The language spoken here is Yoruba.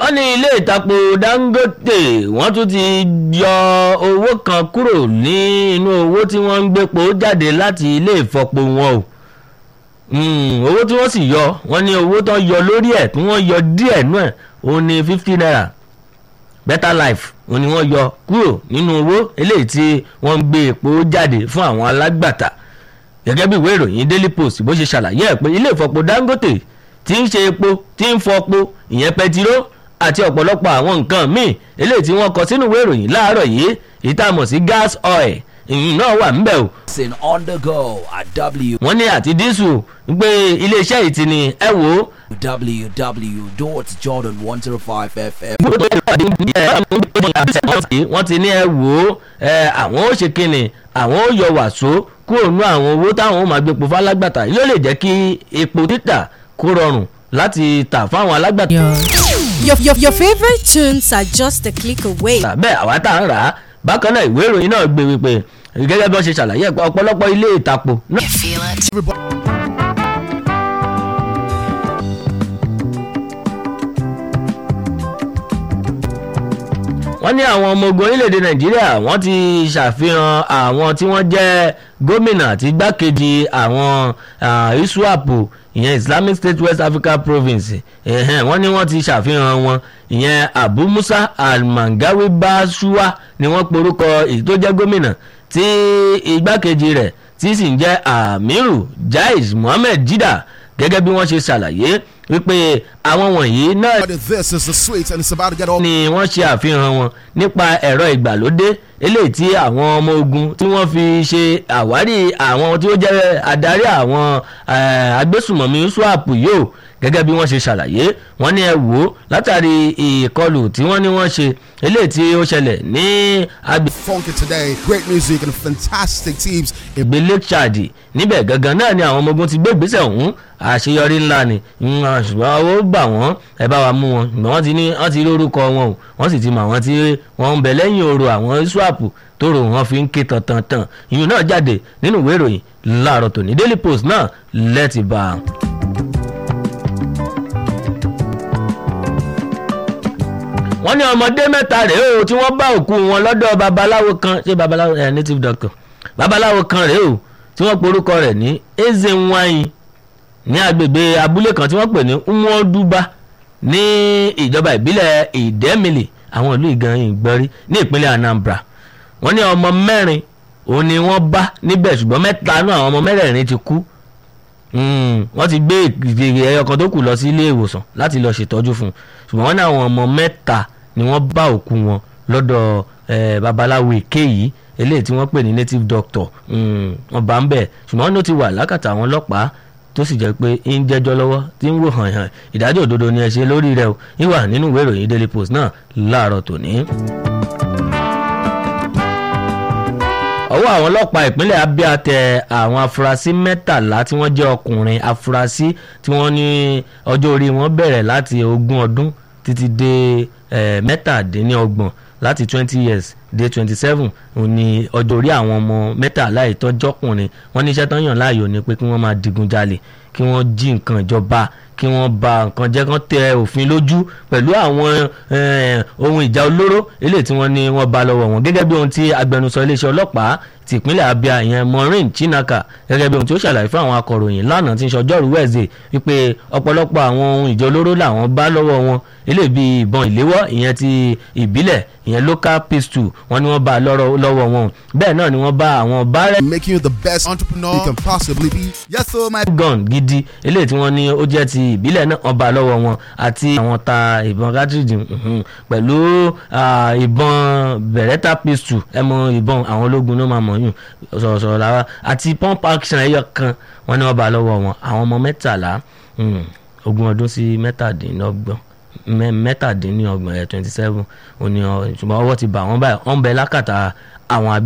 wọ́n ní ilé ìtapo dangote wọ́n tún ti yọ owó kan kúrò ní inú owó tí wọ́n ń gbépo jáde láti ilé ìfọpo wọn o Mm, owó tí wọ́n sì yọ wọ́n ní owó tó yọ lórí ẹ̀ tí wọ́n yọ díẹ̀ nú ẹ̀ òun ní fifty naira better life òun ni wọ́n yọ kúrò nínú owó eléyìí tí wọ́n ń gbé epo jáde fún àwọn alágbàtà gẹ́gẹ́ bí ìwé ìròyìn daily post bó ṣe ṣàlàyé ẹ̀ pé ilé ìfọpo dangote tí ń ṣe epo tí ń fọpo ìyẹn pẹtiró àti ọ̀pọ̀lọpọ̀ àwọn nǹkan míì eléyìí tí wọ́n kọ sínú ìwé ìròyìn láàárọ̀ yìí ìtààmọ̀ sí gas oil ìyìn náà wà ńbẹ̀ o Listen on the go at w wọ́n ní àti dísù pé iléeṣẹ́ yìí ti ní ẹ wò ó www.jordan105fm. wọ́n ti ní ẹ wò ó ẹ, àwọn ó ṣe kíni àwọn ó yọ wàsó kúrò nú àwọn owó táwọn ó máa gbé po fálágbàtà yóò lè jẹ́ kí epo títà kó rọrùn láti tà fáwọn alágbàtà. Your, your, your favorite tunes are just a click away. bẹ́ẹ̀ àwa tá à ń rà á bákan náà ìwé ìròyìn náà gbé wípé gẹ́gẹ́ bí wọ́n ṣe ṣàlàyé ẹ̀ pé ọ̀pọ̀lọpọ̀ ilé ìtàpọ̀ náà wọ́n ní àwọn ọmọ ogun orílẹ̀-èdè nàìjíríà wọ́n ti ṣàfihàn àwọn tí wọ́n jẹ́ gómìnà àti igbákejì àwọn ah, iswap ìyẹn islamic state west africa province ẹ̀hẹ́n, wọ́n ní wọ́n ti ṣàfihàn wọn ìyẹn abu musa almangawi bashuwa ni wọ́n porúkọ èyí tó jẹ́ gómìnà tí igbákejì rẹ̀ tí sì ń jẹ́ amiru jais mohammed jida gẹ́gẹ́ bí wọ́n ṣe ṣàlàyé wípé àwọn wọ̀nyí náà This is the sweet, and it's about to get all. ni wọ́n ṣe àfihàn wọn nípa ẹ̀rọ ìgbàlódé eléyìí tí àwọn ọmọ ogun tí wọ́n fi ṣe àwárí àwọn tí ó jẹ́ adarí àwọn eh, agbésùmọ̀mí swap yóò gẹ́gẹ́ bí wọ́n ṣe ṣàlàyé wọ́n ní ẹ wò ó látàrí ìkọlù tí wọ́n ní wọ́n ṣe eléyìí tí ó ṣẹlẹ̀ ní agbègbè Funky today, great music and fantastic teams. ìgbé lake chad níbẹ̀ gangan náà ni àwọn ọmọ ogun ti gbé ìgbésẹ̀ ọ̀hún àṣeyọrí ńlá ni Mm, ṣùgbọ́n owó gbà wọ́n ẹ bá wa mú wọn ṣùgbọ́n wọ́n ti ní wọ́n ti rí orúkọ wọn o wọ́n sì ti mọ àwọn tí wọ́n ń bẹ lẹ́yìn oro àwọn swap tó rò wọ́n fi ń ké tantan ìyún náà jáde nínú ìwé ìròyìn láàárọ̀ tòní daily post náà lẹ́ẹ̀tì bá a. wọ́n ní ọmọdé mẹ́ta rèé o tí wọ́n bá òkú wọn lọ́dọ̀ babaláwo kan ṣé babaláwo ẹ̀ native doctor babaláwo kan rèé o tí wọ́n porúkọ rẹ̀ ní ezenwanyi ní agbègbè abúlé kan tí wọ́n pè ní nwoduba ní ìjọba ìbílẹ̀ ìdẹ́mìlì àwọn ìlú ìgan ìgbọ́rí ní ìpínlẹ̀ anambra wọ́n ní ọmọ mẹ́rin òun ni wọ́n bá níbẹ̀ ṣùgbọ́n mẹ́ta náà àwọn ọmọ mẹ́rẹ̀ẹ̀rin ti kú Mm, wọ́n ti gbé ìgbèrè ẹyọ kan tó kù lọ sí ilé ìwòsàn láti lọ ṣètọ́jú fún un ṣùgbọ́n wọ́n ní àwọn ọmọ mẹ́ta ni wọ́n bá òkú wọn lọ́dọ̀ eh, babaláwo èké yìí eléyìí tí wọ́n pè ní native doctor mm, wọ́n bá ń bẹ̀ ṣùgbọ́n wọ́n ló ti wà lákàtà àwọn ọlọ́pàá tó sì jẹ́ pé ń jẹ́jọ́ lọ́wọ́ tí ń wò hàn hàn ìdájọ́ òdodo ni ẹ ṣe lórí rẹ̀ o ìwà nínú ìwé ìròyìn daily post náà láàárọ̀ tòní. ọwọ́ àwọn ọlọ́pàá ìpínlẹ̀ abia tẹ àwọn afurasí mẹ́tàlá tí wọ́n jẹ́ ọkùnrin afurasí tí wọ́n ní ọjọ́ orí wọn bẹ̀rẹ̀ láti ogún ọdún títí dé eh, mẹ́tàdínlọ́gbọ̀n láti twenty years dé twenty seven òun ni ọjọ́ orí àwọn ọmọ mẹ́tàlá ìtọ́jọ́kùnrin wọ́n ní iṣẹ́ tán yàn láàyò ni pé kí wọ́n máa digun jalè kí wọ́n jí nǹkan ìjọba kí wọ́n ba nǹkan jẹ́ kán tẹ òfin lójú pẹ̀lú àwọn eh, ohun ìjà olóró eléyìí tí wọ́n ní wọ́n bá lọ́wọ́ wọn gẹ́gẹ́ bí ohun tí agbẹnusọ iléeṣẹ́ ọlọ́pàá ti ìpínlẹ̀ abia ìyẹn maureen chinaka gẹ́gẹ́ bí ohun tí ó ṣàlàyé fún àwọn akọ̀ròyìn lánàá tí ń ṣọjọ́rú wẹ̀ẹ́sì wípé ọ̀pọ̀lọpọ̀ àwọn ohun ìjà olóró làwọn bá lọ́wọ́ wọn eléyìí bí ìbọn ìléwọ́ ìyẹn ti ìbílẹ̀ ìyẹn local pistol wọn ni wọ́n bá lọ́rọ̀- lọ́wọ́ wọn bẹ́ẹ̀ náà ni wọ́n bá àwọn bárẹ̀ Making you the best entrepreneur you can possibly be. Yes, so my gun gidi eléyìí tí wọ́n ní ó jẹ́ ti ìbílẹ̀ náà wọ́n bá lọ́wọ́ wọn àti àwọn ta ìbọn cartridge mhm, pẹ̀lú ah, ìbọn beretta pistol ẹ mọ ìbọn àwọn ológun ló máa mọ̀ yùn sọ̀rọ̀sọ̀rọ̀ lára àti pump action ẹyọ kan wọ́n ní wọ́n bá lọ́wọ́ wọn àwọn ọmọ mẹ́tàlá mm, ogún ọdún sí mẹ́tàdínlọ́gbọ̀n mẹ́- mẹ́tàdínlọ́gbọ̀n ẹ̀ twenty seven òní ọ ṣùgbọ́n ọwọ́ ti bà wọ́n báyìí wọ́n ń bẹ lákàtà àwọn